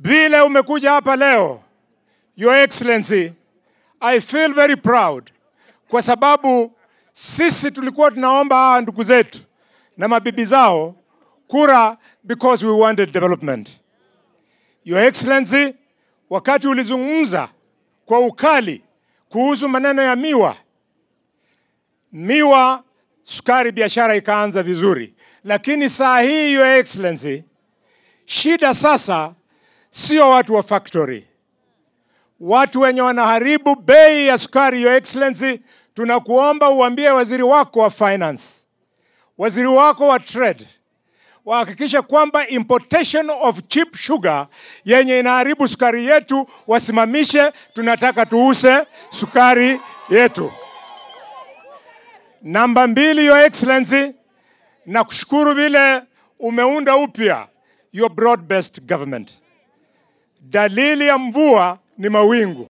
Vile umekuja hapa leo, Your Excellency, I feel very proud kwa sababu sisi tulikuwa tunaomba hawa ndugu zetu na mabibi zao kura because we wanted development. Your Excellency, wakati ulizungumza kwa ukali kuhusu maneno ya miwa, miwa, sukari, biashara ikaanza vizuri, lakini saa hii Your Excellency, shida sasa sio watu wa factory, watu wenye wanaharibu bei ya sukari. Your Excellency, tunakuomba uambie waziri wako wa finance, waziri wako wa trade wahakikishe kwamba importation of cheap sugar yenye inaharibu sukari yetu wasimamishe. Tunataka tuuse sukari yetu. Namba mbili, Your Excellency, na kushukuru vile umeunda upya your broad based government. Dalili ya mvua ni mawingu.